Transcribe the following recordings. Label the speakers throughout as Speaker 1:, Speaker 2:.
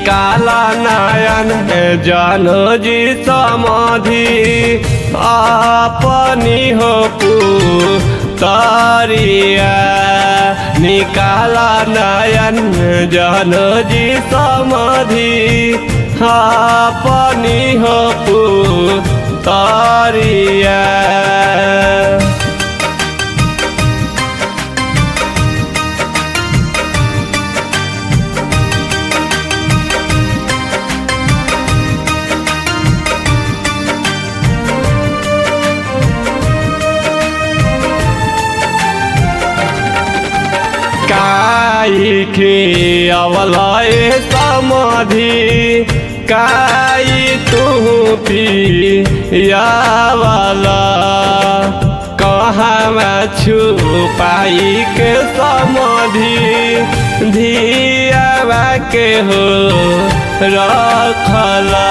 Speaker 1: निकाला नयन जानो जी समाधि अपनी हो तारिया निकाला नयन जानो जी समाधि अपनी हो तारिया काई के अवलय समाधि काई तू पी यावला कहाँ छुपाई के समाधि धियावा के हो रखला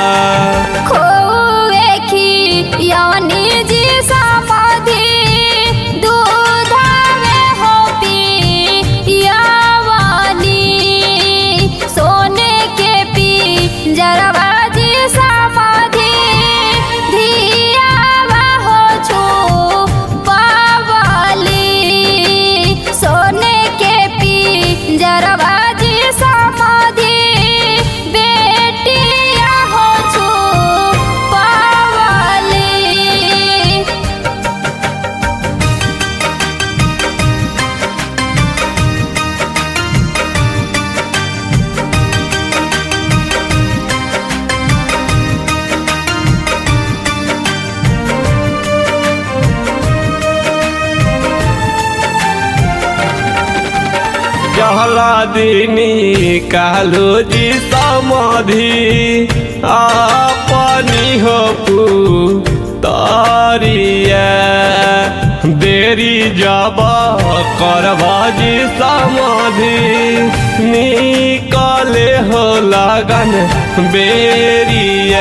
Speaker 2: खोए की यवनी जी समाधि दूधावे हो पियावानी सोने के पी जरवा जी समाधि धियावा हो छू पावाली सोने के पी जरवा जी समाधि बेटिया हो छू पावाली
Speaker 1: जहला दिनी कालो जी समाधि अपनी हो तारिया देरी जब करबा जी समाधि निकले हो लगन बेरिया